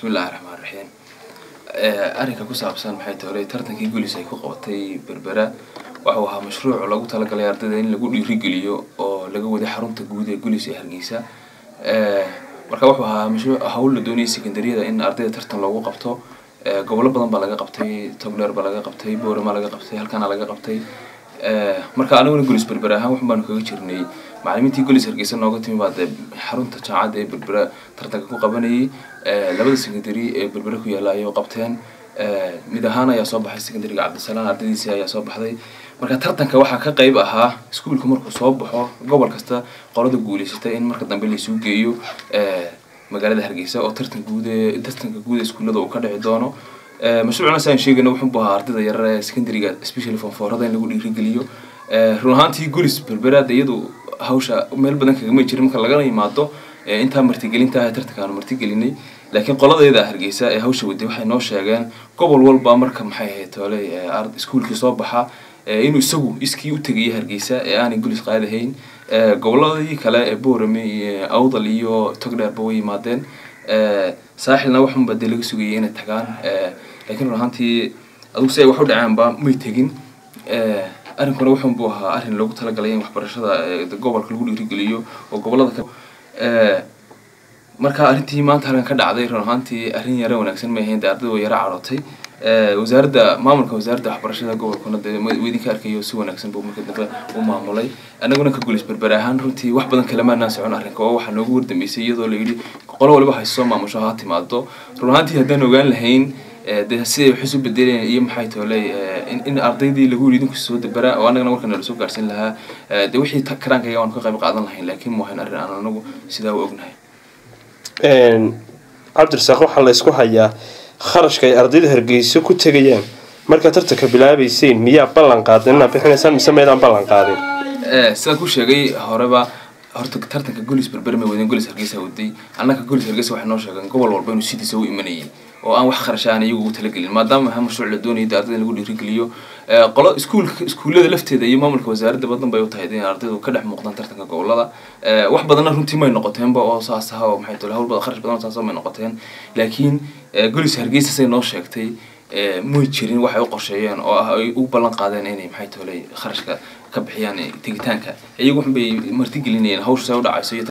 bismillahi raxmaan raxiim arrinka ku saabsan maxay tahay tartankii gulis ay ku qabatay berbera waxuu ahaa mashruuc lagu talagalay ardayda in lagu dhiirigeliyo oo laga waday xarunta guud ee gulis ee hargeysa marka wuxuu ahaa mashruuc hawl la doonayay secondaryada in ardayda tartan loogu qabto gobollo badan baa laga qabtay togdheer baa laga qabtay boorama laga qabtay halkaana laga qabtay marka aniguna gulis berber ahaan waxun baanu kaga jirnay macalimiintii gulis hargeysa nooga timi baa dee xarunta jaamacadda ee berbera tartanka ku qabanayay labada secondary ee berbera ku yaalla ayay qabteen mid ahaan ayaa soo baxay secondaryga cabdisalaan ardaydiisii ayaa soo baxday marka tartanka waxaa ka qayb ahaa iskuulka markuu soo baxo gobol kasta qolada guuleysatay in marka dambe laisuu geeyo magaalada hargeysa oo tartan guud ee tartanka guud ee iskuullada uu ka dhici doono mashruucna saan sheegayna wuxuu ahaa ardayda yarar ee secondaryga especially fonfoorada in lagu dhiirigeliyo run ahaantii gulis berberaad iyadu hawsha meel badan kagama jirin marka lagana yimaado intaa martigelinta tartanka aanu martigelinay laakiin qoladeeda hargeysa ee hawsha waday waxay noo sheegeen gobol walba marka maxay ahayd toole iskuulkii soo baxa inuu isagu iskii u tegaya hargeysa ee aanay gulis qaadahayn goboladii kale ee boorame iyo awdal iyo togdheerba way yimaadeen saaxilna waxunba dee laga sugayay inay tagaan laakiin run ahaantii adugu si ay wax u dhacaanba may tegin arrinkuna wuxun buu ahaa arrin loogu talagalay in waxbarashada gobolka lagu dhiirigeliyo oo gobolada ka marka arrintii maanta halkan ka dhacday run ahaantii arrin yara wanaagsan may ahayn dee ardayda way yara cadhootay wasaaradda maamulka wasaaradda waxbarashada gobolkuna dee idinka arkayo si wanaagsan buu marka dambe u maamulay annaguna ka gulis berber ahaan runtii wax badan kalemaanaan socon arrinka oo waxaa noogu wardambeysay iyadoo la yidhi qolo waliba hayso soo maamusho ha timaado run ahaantii haddaan ogaan lahayn dee siday wax isu bedeleen iyo maxay tooley in ardaydii lagu yidhi idinku soo dabera oo annagana markana lasoo gaarsiin lahaa dee wixii karaankayga waanu ka qayb qaadan lahayn laakiin mu ahayn arrin aan anagu sidaa u ognahay cabdirasaaq waxaa la isku hayaa kharashka ay ardayda hargeyso ku tegayaan markaa tartanka bilaabayseen miyaa ballan qaadeen inaad bixinaysaan mise maydaan ballan qaadin sidaan ku sheegay horeba horta tartanka golis berber may wadeen golis hargeysa waday annaka golis hargeysa waxay noo sheegeen gobol walba inuu sidiisa u imanayay oo aan wax kharash aan iyagu ugu talagelin maadaama aha mashruuc la doonayay de ardayda in lagu dhiirigeliyo qolo iskuulka iskuullada lafteeda iyo maamulka wasaaradda badan bay u tahay in ardaydu ka dhex muuqdaan tartanka gobolada wax badanna runtii may noqoteenba oo saas aha oo maxay tole hawl badan kharash badan oo saas may noqoteen laakiin golis hargeysa say noo sheegtay may jirin waxay u qorsheeyeen oo ah ay u ballan qaadeen inay maxay tole kharashka ka bixiyaan tegitaanka iyagu waxbay martigelinayeen hawsha say u dhacayso